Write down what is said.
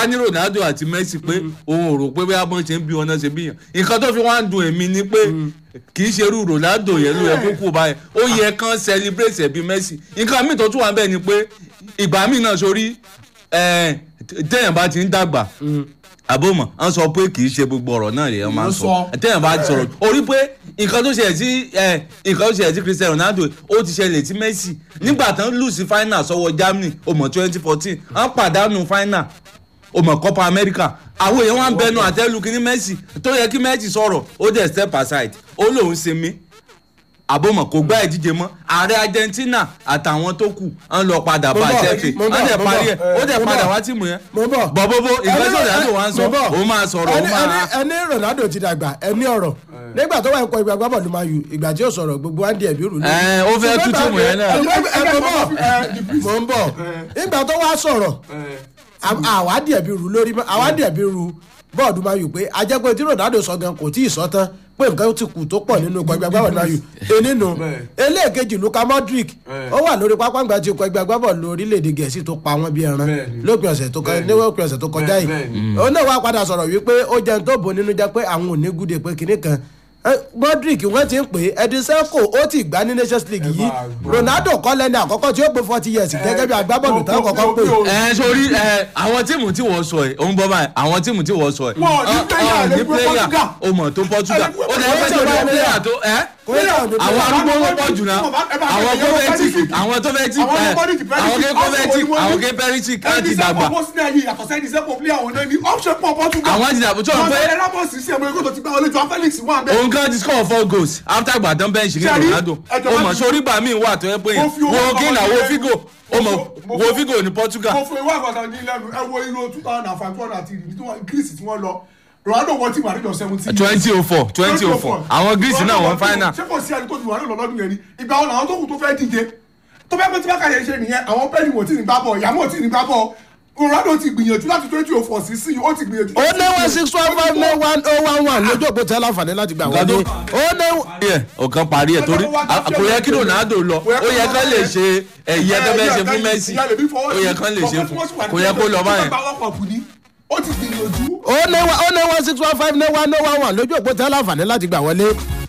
ká ní ronaldo àti messi pé òun ò rò pé bí abọ́n ṣe ń bí wọn náà ṣe bí yàn nǹkan tó fi wá ń dun èmi ni pé kì í ṣe irú ronaldo yẹn ló yẹ kó kú báyẹn ó yẹ kán celebrate ẹ̀ bí messi nǹkan míì tó tún wà bẹ́ẹ̀ ni pé ìgbà míì náà sórí ẹ̀ téèyàn bá ti ń dàgbà àbọ̀mọ̀ à ń sọ pé kì í ṣe gbogbo ọ̀rọ̀ náà lèèyàn máa ń sọ Ló sọ. téèyàn bá sọ̀rọ̀ orí pé nǹkan tó ṣẹlẹ̀ sí ẹ̀, nǹkan tó ṣẹlẹ̀ sí cristiano ronaldo ó ti ṣẹlẹ̀ sí messi nígbà tán lù sí final sọ́wọ́ germany ó mọ̀ twenty fourteen wọ́n pàdánù final ó mọ̀ copa america àwọn èèyàn wá ń bẹnu àtẹ́lu kí ní messi tó yẹ kí messi sọ̀rọ̀ ó dẹ̀ step aside ó lòun ṣe mí àbọ̀mọ̀ kò gbá ìdíje mọ́ ààrẹ argentina àtàwọn tó kù ń lọ padà Mo bá bọ̀, àṣẹfẹ mo bọ̀, wọ́n dẹ̀ mo parí bọ̀, ẹ̀ ó dẹ̀ mo padà bọ̀. wá tìmù yẹn mo bọ̀. bọ̀bọ̀bọ̀ nǹkan Ẹni- tó dàdó wá ń sọ mo bọ̀. òun máa sọ̀rọ̀ òun Ẹni- máa. ẹni- ẹni ronaldo ti dàgbà ẹni ọ̀rọ̀ nígbà tó wà ń kọ ìgbà gbábọ̀lù máa yù ìgbà tí ó sọ̀rọ̀ gbogbo wa ń di ẹ̀bí rù ní. Ẹ, ó fẹ́ tú tìmù yẹn náà. ẹ mo bọ̀ mo ń bọ̀ nígbà tó wá sọ̀rọ̀ àwa di ẹ̀bí rù lórí àwa di ẹ̀bí rù bọ́ọ̀dù máa yù pé ajẹ́pẹ́ tí ronaldo sọ gan kò tí ì sọ tán pé nǹkan ti kù tó pọ̀ nínú ikọ̀ ẹgbẹ́ agbábọ̀lù máa yù enínú eléèkejì luka modric ó wà lórí pápá ńgbà tí ikọ̀ ẹgbẹ́ agbábọ̀lù orílẹ̀-èdè gẹ̀ẹ́sì tó pa wọ́n bí ẹran Bẹ́ẹ̀ni. lópin ọ̀sẹ̀ tó kọjá ní òpin ọ̀sẹ̀ tó kọjá yìí Bẹ́ẹ̀ni. òun náà wá padà sọ̀rọ̀ wípé ó jẹun tó bò nínú jẹ́ pé àwọn ò ní gúde pé kinní kan Eh, modric wọ́n ti ń pè é edin seco ó ti gbá ní nations league yìí máa gbọ́. ronaldo kọ́ lẹ́ni àkọ́kọ́ tí ó pé forty years gẹ́gẹ́ bí agbábọ́ọ̀lù tán kọ́kọ́ pé ẹ sori ẹ àwọn tíìmù tí wọ́n sọ ẹ òun bọ́ báyìí àwọn tíìmù tí wọ́n sọ ẹ Wọn ò ní ọ- player, ọ ní lè gbé player Portugal. o mọ̀ tó portugal Ẹ lè gbé ó dẹ̀ fẹ́ Portugal. tó player tó ẹ àwọn arúgbó ló pọ̀ jù náà àwọn kovetic àwọn tó fẹ́ tí Àwọn ẹ Kovacic, àwọn ké kovetic àwọn ké perisic á ti dàgbà ẹni sẹ́kọ̀ọ́ bọ́sí náà yìí yàtọ̀ sẹ́ni sẹ́kọ̀ọ́ play àwọn náà ní option pọ̀ Portugal. Àwọn ti dàgbà, tó ń pẹ́- Wọn Ramos sí ẹ̀mọ́ ẹgbẹ́ tó ti gbá wọlé Joao Felix wà bẹ́ẹ̀. òun kan ti score four goals after gbàdán bench ní Ṣé rí? ronaldo Ẹjọ́ o bá mọ̀ ti- sórí gbà míì wà tó yẹ pé yẹn Mo fi owó wo ọkọ̀ gínà ọmọdé wo lẹ́nu. figo o mọ̀ Mo fi- mo wo fi- figo ní portugal mo fún ìwé àgbàdo ní lẹ́nu ẹ wo irú two thousand and five two thousand and three ní tí wọ́n Greece tí wọ́n lọ Ronaldo wọ́n ti wà níjọ seventeen. twenty oh four twenty oh four àwọn greece náà wọ́n final ṣé kò sí ẹni tó ti wà nílò lọ́dún yẹn ni ìgbà wọn làwọn tó kù tó fẹ́ díje tó fẹ́ pé tí bákàyè ṣe nìyẹn àwọn pẹ́ẹ́nì wò tí ní gbá bọ̀ ìyàmú ò tí ní gbá bọ̀ Ronaldo ti gbìyànjú láti twenty oh four sí sí ó ti gbìyànjú. ó ní one six one five nine one oh one one lójú òpó tẹ́lá àǹfààní láti gbà wọlé Gado. ó ní ẹ ọ̀kan parí ẹ̀ torí a- kò yẹ kí ronaldo lọ ó yẹ kán lè ṣe ẹ̀yẹ tó fẹ́ ṣe fún messi ó yẹ kán lè ṣe fún kò yẹ kó lọ báyẹn. ó ti gbìyànjú. ó ní one ó ní one six one five nine one oh one one lójú òpó tẹ́lá àǹfààní láti gbà wọlé